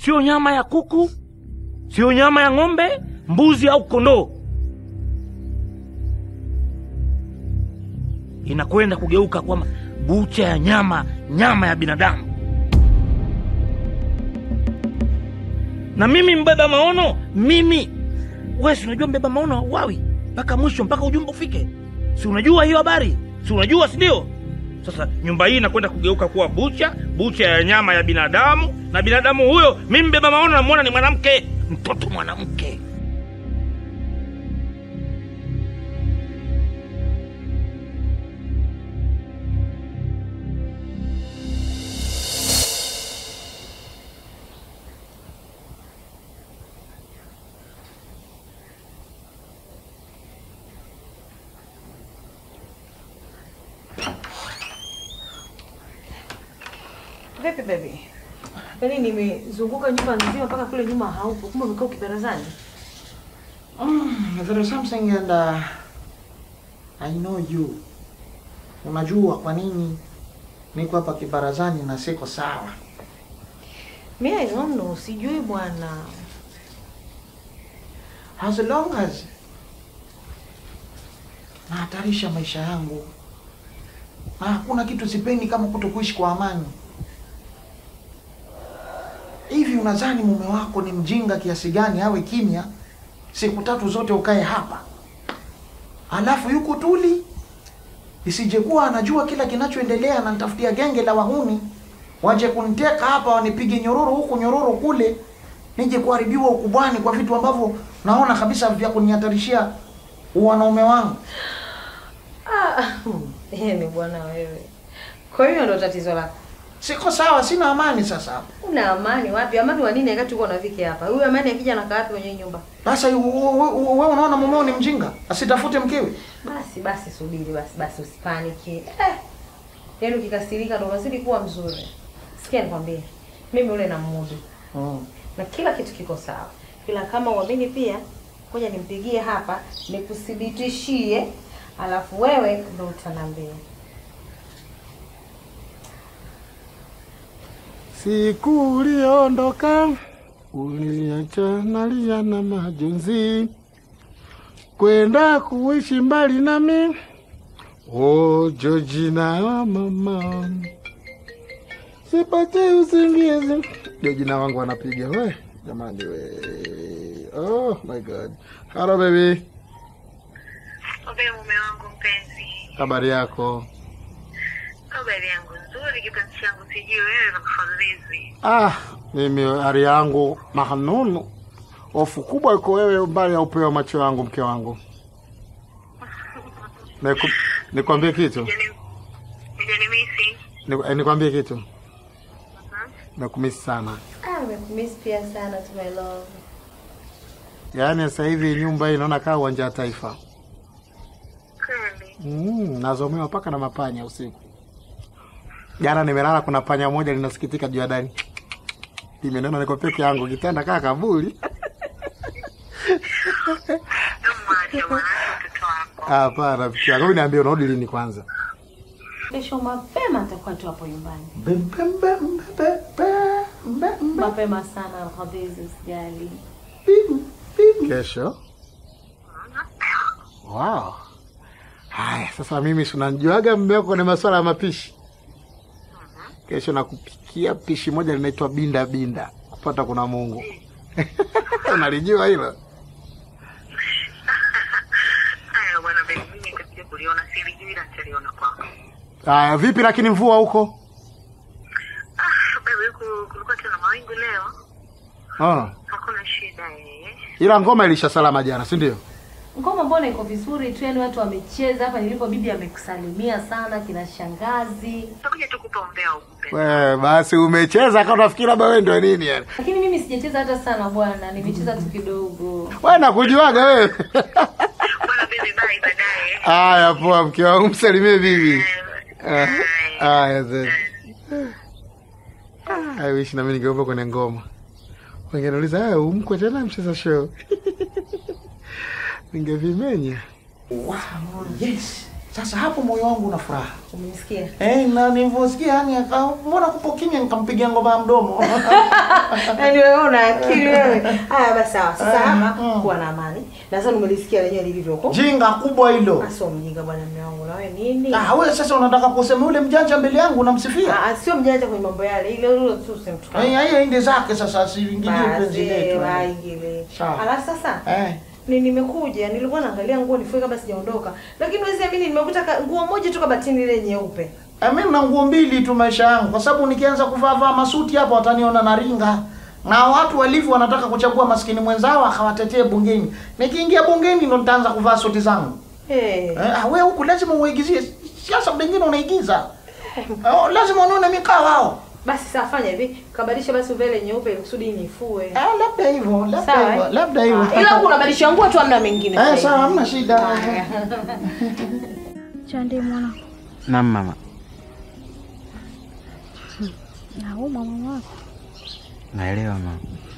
sio nyama ya kuku, sio nyama ya ng'ombe, mbuzi au kondoo. Inakwenda kugeuka kwamba bucha ya nyama, nyama ya binadamu. Na mimi mbeba maono, mimi wewe, si unajua mbeba maono hauawi mpaka mwisho, mpaka ujumbe ufike. Si unajua hiyo habari? Si unajua, si ndio? Sasa nyumba hii inakwenda kugeuka kuwa bucha, bucha ya nyama ya binadamu, na binadamu huyo mimi mbeba maono namwona ni mwanamke, mtoto mwanamke. Vipi baby? Yaani nimezunguka nyumba nzima mpaka kule nyuma haupo. Kumbe umekaa ukibarazani. Mm, there is something and uh, I know you. Unajua kwa nini niko hapa kibarazani na siko sawa? Mimi I don't know, sijui bwana. As long as nahatarisha maisha yangu na hakuna kitu sipendi kama kutokuishi kwa amani. Hivi unadhani mume wako ni mjinga kiasi gani awe kimya siku tatu zote ukae hapa, alafu yuko tuli, isijekuwa anajua kila kinachoendelea, na nitafutia genge la wahuni waje kuniteka hapa, wanipige nyororo huku nyororo kule, nije kuharibiwa ukubwani kwa vitu ambavyo naona kabisa vya kunihatarishia wanaume wangu. Ah, yaani bwana wewe. Kwa hiyo ndo tatizo lako. Siko sawa, sina amani sasa hapa. Una amani wapi? Amani wa nini wakati uko na Viki hapa? Huyu amani akija na wapi kwenye hii nyumba? Sasa wewe unaona mumeo ni mjinga, asitafute mkewe? Basi basi subiri basi basi usipaniki. Eh. Yaani ukikasirika ndo unazidi kuwa mzuri. Sikia nikwambie. Mimi ule na mudu. Mm. Na kila kitu kiko sawa. Ila kama uamini pia, ngoja nimpigie hapa nikuthibitishie, alafu wewe ndo utaniambia. Siku uliondoka uliniacha nalia na majonzi, kwenda kuishi mbali nami. Oh, Georgina wa mama, sipate usingizi. Georgina wangu anapiga we, jamani we. Oh my god. Hello baby, Obe mume wangu mpenzi. habari yako? Habari yangu nzuri kipenzi changu sijui wewe na mfadhilizi. Ah, mimi hali yangu mahanunu, hofu kubwa iko wewe mbali ya upeo wa macho yangu, mke wangu. Niku- Nikwambie kitu, Hujanimisi? Niku- eh, nikwambie kitu, nakumisi sana. Ah, nimekumiss pia sana to my love. Yaani sasa hivi nyumba hii naona kaa uwanja wa Taifa. Kweli. Mm, nazomewa mpaka na mapanya usiku. Jana nimelala, kuna panya moja linasikitika juu ya dari, limenona niko peke yangu, kitanda kaa kaburi. Mwache mwanangu mtoto wako. Hapana, rafiki yangu, hebu niambie unarudi lini kwanza? Kesho mapema nitakuwa tu hapo nyumbani. Bem, bem, bem, bem, bem, bem, bem. Mapema sana Alhamisi, usijali. Kesho? Wow. Haya, sasa mimi si unanijuaga mume wako kwenye masuala ya mapishi. Kesho nakupikia pishi moja linaitwa binda binda, kupata kuna Mungu. Unalijua hilo? Haya bwana baby mimi nikakuja kuliona silijui na nitaliona kwako. Haya, vipi lakini mvua huko? Ah, baby huku kulikuwa tena mawingu leo. Oh. Hakuna shida eh. Ila ngoma ilisha salama jana, si ndio? Ngoma mbona iko vizuri tu, yani watu wamecheza hapa nilipo, bibi amekusalimia sana, kina shangazi. Nitakuja tu kupa umbea huku mpenzi. We, basi umecheza kama unafikiri labda wewe ndio nini yani. Lakini mimi sijacheza hata sana bwana, nimecheza tu kidogo. Wewe nakujuaga wewe. Bwana baby bye baadaye. Haya, poa mke wangu, msalimie bibi. Ah, Haya sasa. Ah, I wish na mimi ningeomba kwenye ngoma. Wangeniuliza, "Ah, umkwe tena mcheza show." Ningevimenya. Wow, yes. Sasa hapo moyo wangu una furaha. Umesikia? Eh, na nilivyosikia yani aka mbona kupo kimya nikampigia ngoma ya mdomo. Yaani wewe una akili wewe. Haya basi sawa. Sasa Eh, hapa mm. kuwa na amani. Na sasa umelisikia lenyewe lilivyo huko. Jinga kubwa hilo. Sio mjinga bwana mume wangu na wewe nini? Ah, wewe sasa unataka kusema yule mjanja mbele yangu unamsifia? Ah, sio mjanja kwenye mambo yale. Ile ile tu usimtukane. Eh, yeye inde zake sasa asiingilie penzi Basi letu. eh. waingile. Sawa. Alafu sasa Eh. ni nimekuja nilikuwa naangalia nguo nifue kabla sijaondoka. Lakini wewe amini nimekuta ka- nguo moja tu kabatini ile nyeupe. Eh, mimi na nguo mbili tu maisha yangu kwa sababu nikianza kuvaa vaa masuti hapa wataniona na ringa. Na watu walivyo wanataka kuchagua maskini mwenzao akawatetee bungeni. Nikiingia bungeni ndo nitaanza kuvaa suti zangu. Eh. Eh, ah, wewe huku lazima uigizie siasa pengine unaigiza. Oh, lazima unaone mikao hao. Basi sasa fanya hivi, kabadilisha basi uvele nyeupe ili kusudi nifue. Ah, labda hivyo, labda Sawa, hivyo, eh? labda hivyo. Ah, Ila huku unabadilisha nguo tu hamna mengine. Eh, sasa sawa, hivi. hamna shida. Haya. Chande mwana, Naam mama, naumwa mama wako, naelewa mama.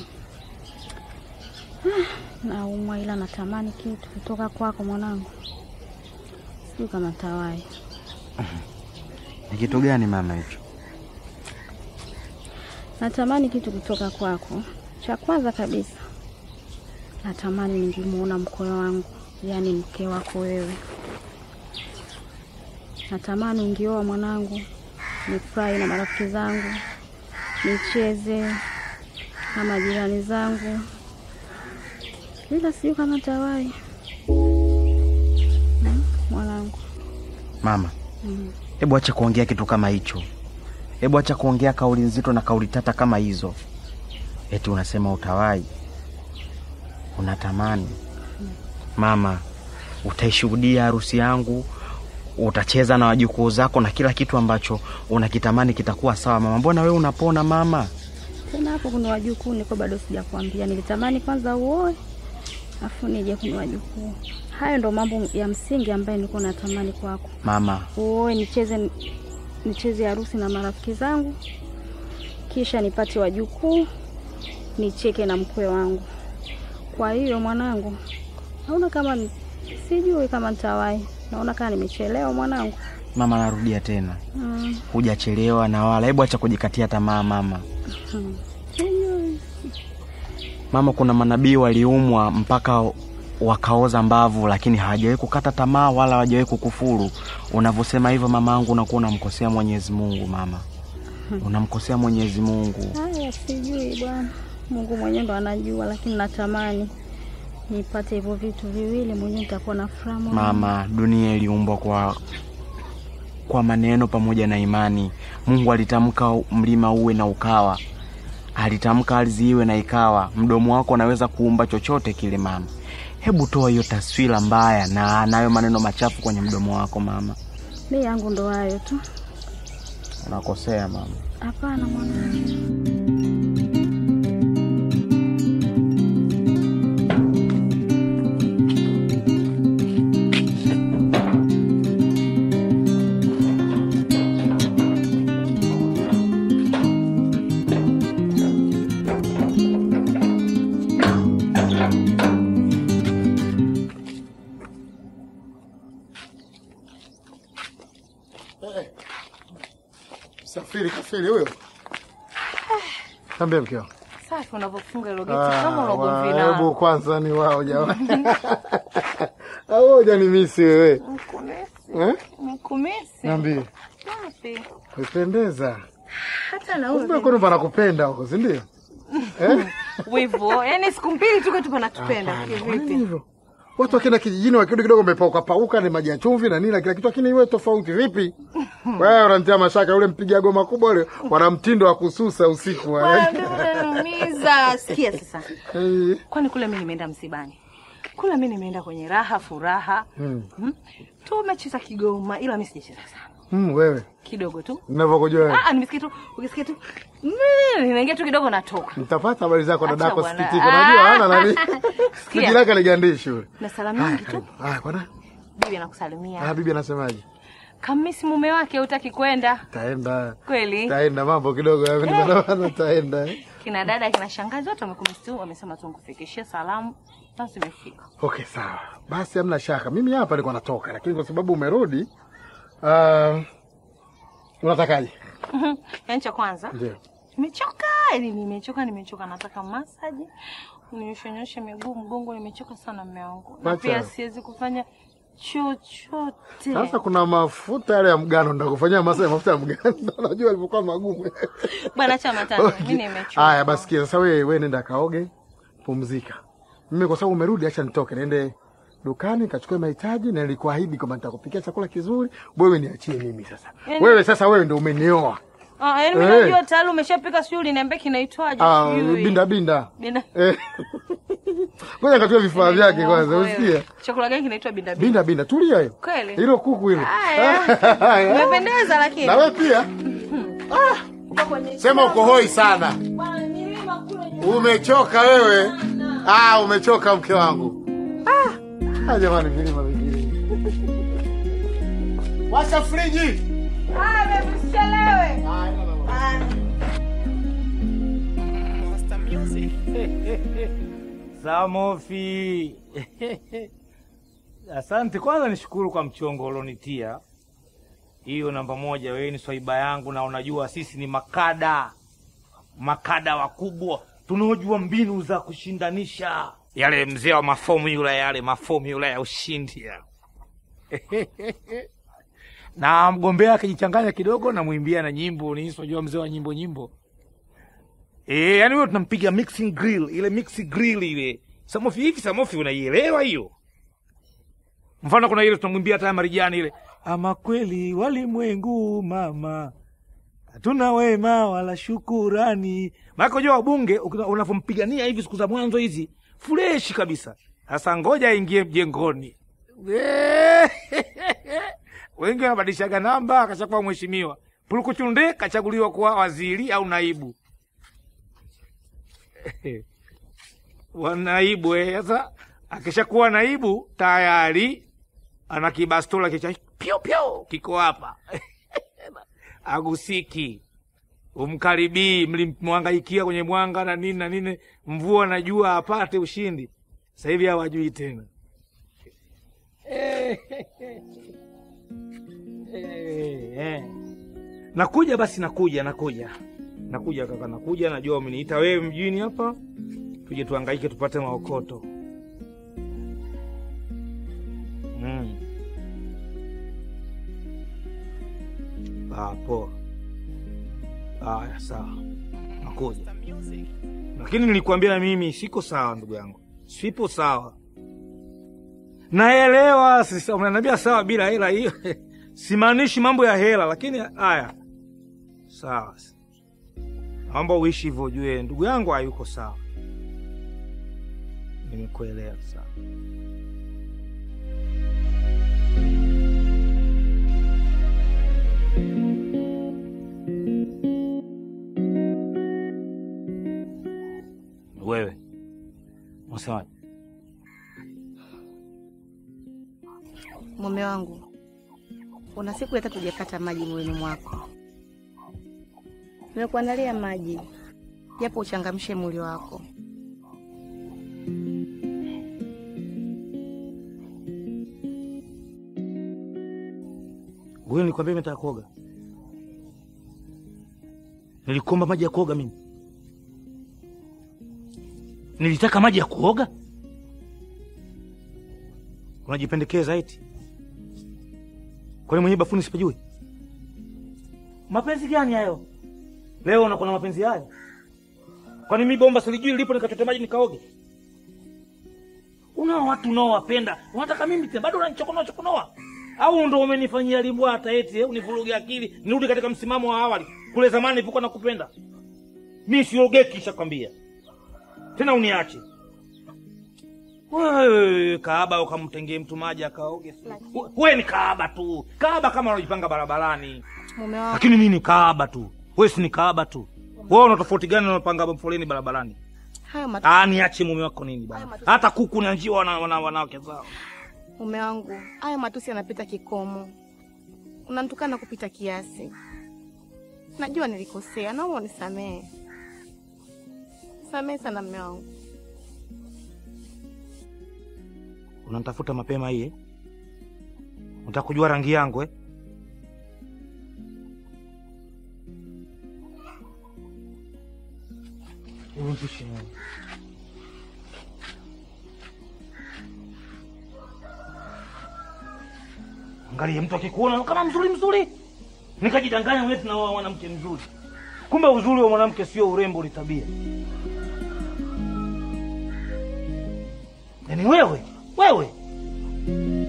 naumwa ila natamani kitu kutoka kwako mwanangu, sijui kama tawai. Ni kitu gani mama hicho? Natamani kitu kutoka kwako. Cha kwanza kabisa, natamani ningemuona mkwe wangu, yaani mke wako wewe. Natamani ungioa mwanangu, nifurahi na marafiki zangu, nicheze na majirani zangu, ila sijui kama tawai. Hmm, mwanangu Mama, mm. hebu acha kuongea kitu kama hicho. Hebu acha kuongea kauli nzito na kauli tata kama hizo. Eti unasema utawai, unatamani. Mama, utaishuhudia harusi yangu, utacheza na wajukuu zako na kila kitu ambacho unakitamani kitakuwa sawa. Mama, mbona wewe unapona mama? Tena hapo kuna wajukuu niko bado sijakwambia. Nilitamani kwanza uoe afu nije kwenye wajukuu. Hayo ndo mambo ya msingi ambayo nilikuwa natamani kwako. Mama, Uoe nicheze nicheze harusi na marafiki zangu, kisha nipate wajukuu, nicheke na mkwe wangu. Kwa hiyo mwanangu, naona kama ni- sijui kama nitawahi. Naona kama nimechelewa mwanangu. mama, narudia tena, Mm, hujachelewa na wala. Hebu acha kujikatia tamaa mama. mm. Sijui. Mama, kuna manabii waliumwa mpaka wakaoza mbavu, lakini hawajawahi kukata tamaa wala hawajawahi kukufuru. Unavyosema hivyo mama yangu, unakuwa unamkosea Mwenyezi Mungu mama, unamkosea Mwenyezi Mungu. Haya, sijui bwana, Mungu mwenyewe ndo anajua, lakini natamani nipate hivyo vitu viwili, mwenyewe nitakuwa na furaha moyoni. Mama, dunia iliumbwa kwa kwa maneno pamoja na imani. Mungu alitamka mlima uwe na ukawa, alitamka ardhi iwe na ikawa. Mdomo wako unaweza kuumba chochote kile mama. Hebu toa hiyo taswira mbaya na nayo maneno machafu kwenye mdomo wako mama. Mi yangu ndo hayo tu. Unakosea mama. Hapana mwanangu. Safiri kafiri huyo. Tambia mkeo. Safi unavyofunga hilo geti kama unagomvi Hebu nao. kwanza ni wao jamani. Au hujanimisi wewe? Eh? Mkumisi. Niambie. Safi. Upendeza. Hata na Kumbe wewe. kuna panakupenda huko, si ndio? Eh? Wivu. Yaani siku mbili tu kwetu panatupenda. Hapana, kwa nini Kivipi? hivyo? Watu wakienda kijijini wakirudi kidogo wamepauka pauka ni maji ya chumvi na nini na kila kitu, lakini iwe tofauti vipi? Wewe unanitia mashaka, yule mpiga goma kubwa yule, wana mtindo wa kususa usiku. wa- Bado unaniumiza. Sikia sasa. Eh, Kwani kule mimi nimeenda msibani. Kule mimi nimeenda kwenye raha furaha. hmm. Hmm? Tumecheza kigoma ila mimi sijacheza sana. Hmm, wewe Kidogo tu. ninavyokujua wewe. Ah, nimesikia tu, ukisikia tu. Mm, ninaingia tu kidogo natoka. Nitapata habari zako Acha dadako bwana. sikitiko. Unajua hana nani? Sikia. Sijilaka ligandishi yule. Na salamu Haya, nyingi tu. karibu. Haya, bwana. Bibi anakusalimia. Ah, bibi anasemaje? kamisi mume wake hutaki kwenda Taenda. kweli? Taenda mambo kidogo yamenibana taenda. Kina dada kina shangazi wote wamekumisi tu, wamesema tu nikufikishie salamu na zimefika. Okay, sawa. Basi hamna shaka. Mimi hapa nilikuwa natoka lakini kwa sababu umerudi uh, unatakaje? Yaani cha kwanza Ndio. nimechoka, yani nimechoka, nimechoka, nataka masaji uninyoshe miguu, mgongo, nimechoka sana mume wangu, na Wacha. pia siwezi kufanya chochote. Sasa kuna mafuta yale ya mgano ndakufanyia masa ya mafuta ya mgano. Unajua alivyokuwa magumu. Bwana, acha matano, Okay. mimi nimechoka. Haya basi sikia, sasa wewe wewe nenda kaoge, pumzika. Mimi kwa sababu umerudi, acha nitoke niende dukani kachukue mahitaji, na nilikuahidi kwamba nitakupikia chakula kizuri. Wewe niachie mimi sasa. Yaani- Wewe sasa, wewe ndio umenioa. Ah, yaani mimi Eh. najua tayari umeshapika, sijui uliniambia kinaitwaje, Ah, sijui. binda binda. Binda. Eh. Ngoja kachukue vifaa vyake kwanza, Wewe. usikie. Chakula gani kinaitwa binda binda? Binda binda, tulia hiyo. Kweli? Hilo kuku hilo. Haya. Umependeza lakini. Na wewe pia. Sema uko hoi sana. Umechoka wewe? Ah, umechoka mke wangu. Ah, ah jamani, vilima vingine. Washa friji. Ah, baby, usichelewe. Samofi. Asante kwanza, nishukuru kwa mchongo ulionitia. Hiyo namba moja, wewe ni swaiba yangu, na unajua sisi ni makada, makada wakubwa tunaojua mbinu za kushindanisha yale mzee wa mafomula yale mafomula ya ushindi ya. na mgombea akijichanganya kidogo, namwimbia na nyimbo ni unajua mzee wa nyimbo nyimbo Eh, yani wewe tunampiga mixing grill, ile mixing grill ile. Samofi hivi Samofi unaielewa hiyo? Mfano kuna ile tunamwimbia hata ya Marijani ile. Ama kweli walimwengu mama. Hatuna wema wala shukurani. Maana unajua wabunge ukina- unavyompigania hivi siku za mwanzo hizi fresh kabisa. Sasa ngoja aingie mjengoni. Wengi wanabadilishaga namba akashakuwa mheshimiwa. Pulukuchunde kachaguliwa kuwa waziri au naibu. wanaibu eh. Sasa akishakuwa naibu tayari ana kibastola kicha pyo pyo kiko hapa agusiki, umkaribii, mlimwangaikia kwenye mwanga na nini na nini, mvua na jua apate ushindi. Sasa hivi hawajui tena. Eh, eh, eh. Nakuja basi, nakuja nakuja nakuja kaka, nakuja. Najua umeniita wewe mjini hapa, tuje tuhangaike tupate maokoto mm. Ah, poa. Haya, sawa, nakuja. Lakini nilikwambia mimi siko sawa, ndugu yangu, sipo sawa. Naelewa sasa, unaniambia sawa bila hela hiyo simaanishi mambo ya hela, lakini haya sawa naomba uishi hivyo, ujue ndugu yangu hayuko sawa. Nimekuelewa sawa. Wewe unasemaje? Mume wangu, una siku hata tujakata maji mwilini mwako. Nimekuandalia maji japo uchangamshe mwili wako. Wewe nilikwambia mimi nataka kuoga, nilikuomba maji ya kuoga mimi, nilitaka maji ya kuoga. Unajipendekeza eti? Kwani mwenyewe bafuni sipajui? Mapenzi gani hayo? Leo unakuwa na mapenzi hayo? Kwani mi bomba silijui lipo nikachote maji nikaoge? Unao watu unaowapenda, unataka mimi tena bado unanichokonoa chokonoa? Au ndo umenifanyia limbwata eti eh, univuruge akili, nirudi katika msimamo wa awali kule zamani nilipokuwa nakupenda? Mi siogeki, kishakwambia tena, uniache wewe. Kaaba ukamtengee mtu maji akaoge? We- Wewe ni kaaba tu, kaaba kama unajipanga barabarani Mume wangu, lakini mimi ni kaaba tu, wewe si ni kaaba tu. Wewe una tofauti gani na unapanga foleni barabarani? hayo matu... Ah, niache mume wako nini bwana? Hata kuku na njiwa wana wana wanawake zao. mume wangu, hayo matusi yanapita kikomo. unanitukana kupita kiasi. Najua nilikosea, naomba unisamehe. Samehe sana mme wangu. Unanitafuta mapema hii eh? Unataka kujua rangi yangu eh? Hebu nipishe wewe. Angalia mtu akikuona kama mzuri mzuri, nikajidanganya wewe na mwanamke mzuri, kumbe uzuri wa mwanamke sio urembo, ni tabia. Yaani wewe wewe